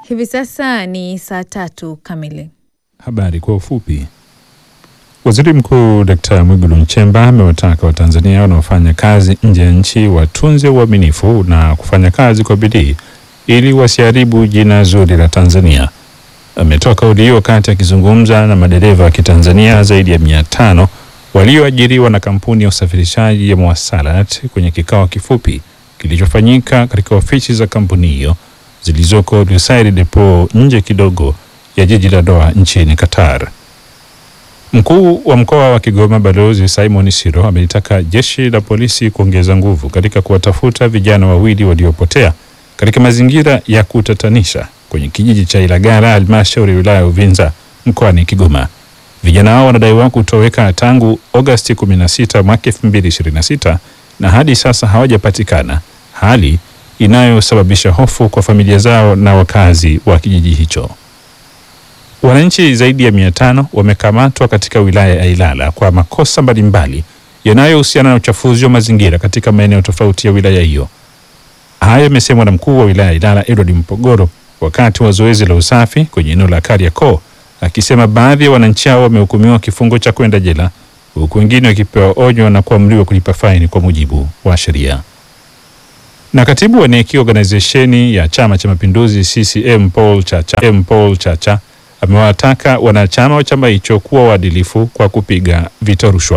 Hivi sasa ni saa tatu kamili. Habari kwa ufupi. Waziri Mkuu Dkt. Mwigulu Nchemba amewataka Watanzania wanaofanya kazi nje ya nchi watunze uaminifu na kufanya kazi kwa bidii ili wasiharibu jina zuri la Tanzania. Ametoa kauli hiyo wakati akizungumza na madereva wa Kitanzania zaidi ya mia tano walioajiriwa na kampuni ya usafirishaji ya Mwasalat kwenye kikao kifupi kilichofanyika katika ofisi za kampuni hiyo zilizoko Lusail Depot nje kidogo ya jiji la Doha nchini Qatar. Mkuu wa mkoa wa Kigoma Balozi Simon Siro amelitaka jeshi la polisi kuongeza nguvu katika kuwatafuta vijana wawili waliopotea katika mazingira ya kutatanisha kwenye kijiji cha Ilagala halmashauri ya wilaya ya Uvinza mkoani Kigoma. Vijana hao wanadaiwa kutoweka tangu Agosti 16 mwaka 2026 na hadi sasa hawajapatikana, hali inayosababisha hofu kwa familia zao na wakazi wa kijiji hicho. Wananchi zaidi ya mia tano wamekamatwa katika wilaya ya Ilala kwa makosa mbalimbali yanayohusiana na uchafuzi wa mazingira katika maeneo tofauti ya wilaya hiyo. Hayo yamesemwa na mkuu wa wilaya ya Ilala Edward Mpogoro wakati wa zoezi la usafi kwenye eneo la Kariakoo, akisema baadhi ya wananchi hao wamehukumiwa kifungo cha kwenda jela huku wengine wakipewa onyo na kuamriwa kulipa faini kwa mujibu wa sheria. Na katibu wa NEC organizesheni ya Chama cha Mapinduzi CCM Paul Chacha, M Paul Chacha amewataka wanachama wa chama hicho kuwa waadilifu kwa kupiga vita rushwa.